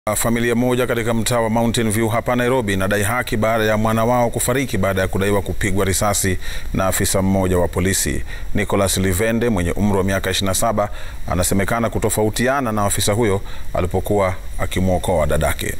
Familia moja katika mtaa wa Mountain View hapa Nairobi inadai haki baada ya mwana wao kufariki baada ya kudaiwa kupigwa risasi na afisa mmoja wa polisi. Nicholas Livende mwenye umri wa miaka 27 anasemekana kutofautiana na afisa huyo alipokuwa akimwokoa dadake.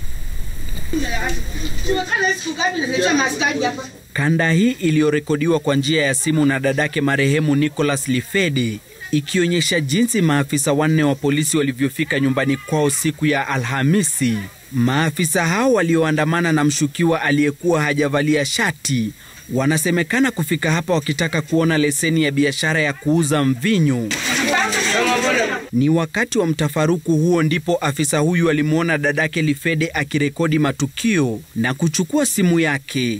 Kanda hii iliyorekodiwa kwa njia ya simu na dadake marehemu Nicholas Lifede ikionyesha jinsi maafisa wanne wa polisi walivyofika nyumbani kwao siku ya Alhamisi. Maafisa hao walioandamana na mshukiwa aliyekuwa hajavalia shati wanasemekana kufika hapa wakitaka kuona leseni ya biashara ya kuuza mvinyo. Ni wakati wa mtafaruku huo ndipo afisa huyu alimwona dadake Lifede akirekodi matukio na kuchukua simu yake.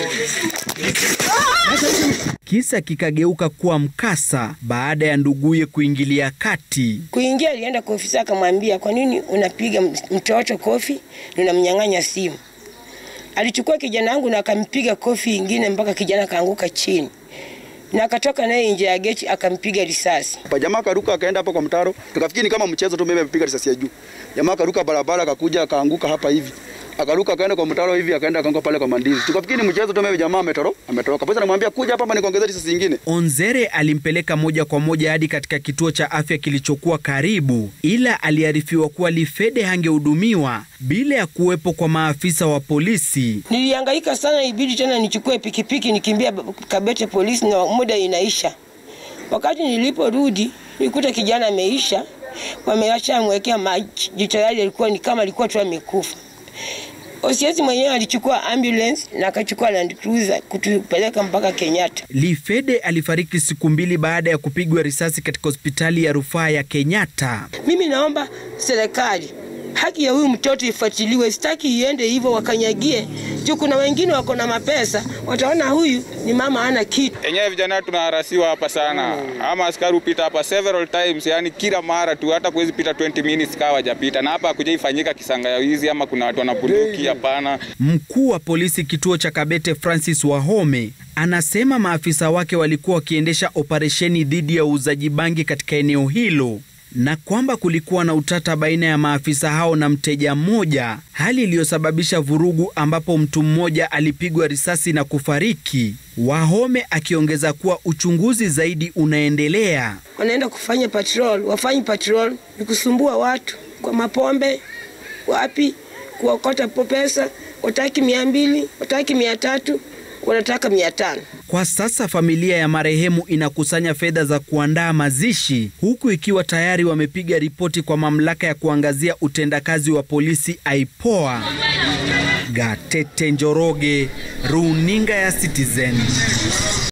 Kisa kikageuka kuwa mkasa baada ya nduguye kuingilia kati. Kuingia alienda kwa ofisa akamwambia, kwa nini unapiga mtoto kofi na unamnyang'anya simu? Alichukua kijana wangu na akampiga kofi ingine mpaka kijana akaanguka chini na akatoka naye nje ya geti akampiga risasi. Jamaa karuka akaenda hapa kwa mtaro, tukafikiri ni kama mchezo tu, mimi amepiga risasi ya juu. Jamaa karuka barabara akakuja akaanguka hapa hivi. Akaruka akaenda kwa mtaro hivi akaenda akaanguka pale kwa mandizi. Tukafikiri ni mchezo tu, mimi jamaa ametoroka, ametoroka. Polisi anamwambia kuja hapa nikuongezee risasi nyingine. Onzere alimpeleka moja kwa moja hadi katika kituo cha afya kilichokuwa karibu, ila aliarifiwa kuwa Lifede hangehudumiwa bila ya kuwepo kwa maafisa wa polisi. Nilihangaika sana, ibidi tena nichukue pikipiki nikimbia Kabete polisi na muda inaisha. Wakati niliporudi nilikuta kijana ameisha, wameacha amwekea maji, tayari alikuwa ni kama alikuwa tu amekufa. Osiesi mwenyewe alichukua ambulance na akachukua Land Cruiser kutupeleka mpaka Kenyatta. Lifede alifariki siku mbili baada ya kupigwa risasi katika hospitali ya rufaa ya Kenyatta. Mimi naomba serikali haki ya huyu mtoto ifuatiliwe, sitaki iende hivyo wakanyagie juu. Kuna wengine wako na mapesa, wataona huyu ni mama ana kitu. Enyewe vijana tunaharasiwa hapa sana, ama askari upita hapa several times, yani kila mara tu, hata kuwezi pita 20 minutes kawa hajapita, na hapa hakuja ifanyika kisanga ya wizi ama kuna watu wanapunduki, hapana. Mkuu wa polisi kituo cha Kabete Francis Wahome anasema maafisa wake walikuwa wakiendesha operesheni dhidi ya uuzaji bangi katika eneo hilo na kwamba kulikuwa na utata baina ya maafisa hao na mteja mmoja, hali iliyosababisha vurugu ambapo mtu mmoja alipigwa risasi na kufariki. Wahome akiongeza kuwa uchunguzi zaidi unaendelea. Wanaenda kufanya patrol, wafanyi patrol ni kusumbua watu kwa mapombe, wapi kuokota pesa, wataki mia mbili, wataki mia tatu, wanataka mia tano. Kwa sasa familia ya marehemu inakusanya fedha za kuandaa mazishi huku ikiwa tayari wamepiga ripoti kwa mamlaka ya kuangazia utendakazi wa polisi IPOA. Gatete Njoroge, Runinga ya Citizen.